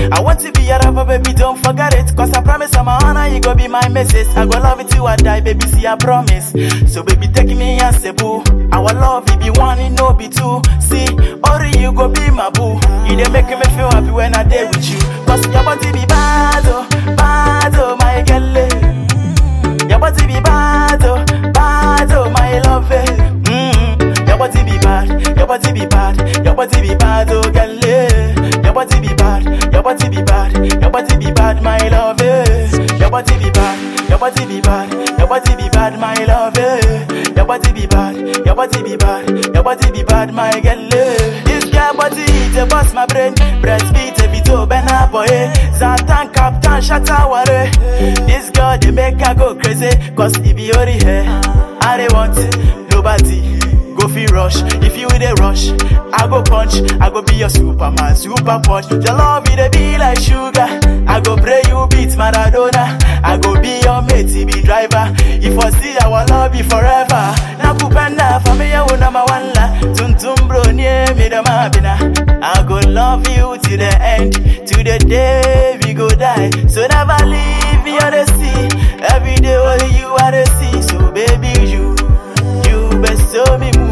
I want to be your lover, baby, don't forget it. Cause I promise I'm a honor, you go be my missus. I go love you till I die, baby, see I promise. So baby, take me as a boo. Our love, it be one, it no be two. See, only you go be my boo. You dey make me feel happy when I day with you. Cause your body be bad, oh, bad, oh, my girl. eh. Your body be bad, oh, bad, oh, my love. eh. Mm, your body be bad, your body be bad, your body be bad, oh, girl. eh. Your body be bad, your body be bad, your body be bad, my love. eh. Your body be bad, your body be bad, your body be bad, my love. eh. Your body be bad, your body be bad, your body be bad, my girl. eh. This girl body it a bust my brain, breastfeed a bit of ben boy. Zatan captain shatter ware. This girl they make her go crazy, cause it be only her. I they want nobody. Go feel rush, if you with a rush, I go punch, I go be your superman, super punch. Your love it be like sugar. I go pray you beat Maradona. I go be your mate, he be driver. If I see our love be forever. Na kupenda familia number one la. Tuntum bro near me the mabina. I go love you till the end, to the day we go die. So never leave me on the sea. Every day only you are the sea. So baby you. You best show me move.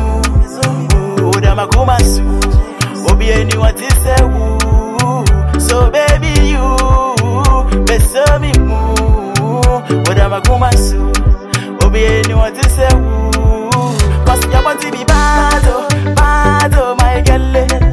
Oda makuma su. Obi anyone to say woo. So baby you best show me move. Oda makuma su. Obi anyone to say woo. Cause your body be bad oh, bad oh my girl.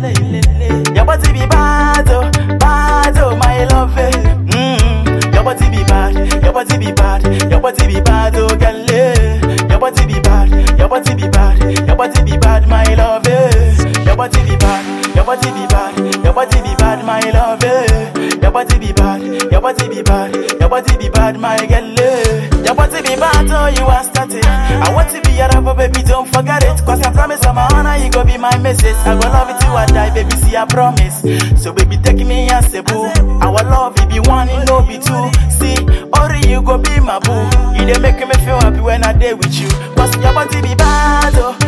Your body be bad oh, bad oh my love. eh. Mm, your body be bad, your body be bad, your body be bad oh girl. eh. Your body be bad, your body be bad, your body be bad, my love. eh. Your body be bad, your body be bad, your body be bad, my love. eh. Your body be bad, your body be bad, your body be bad, my girl. eh. Your body be bad, oh you are starting. I want to be your lover, baby, don't forget it. Cause I promise I'm a honor, you go be my missus. I go love you till I die, baby, see I promise. So baby, take me as a boo. Our love, it be one, it no be two. See, only you go be my boo. You dey make me feel happy when I day with you. Cause your body be bad, oh,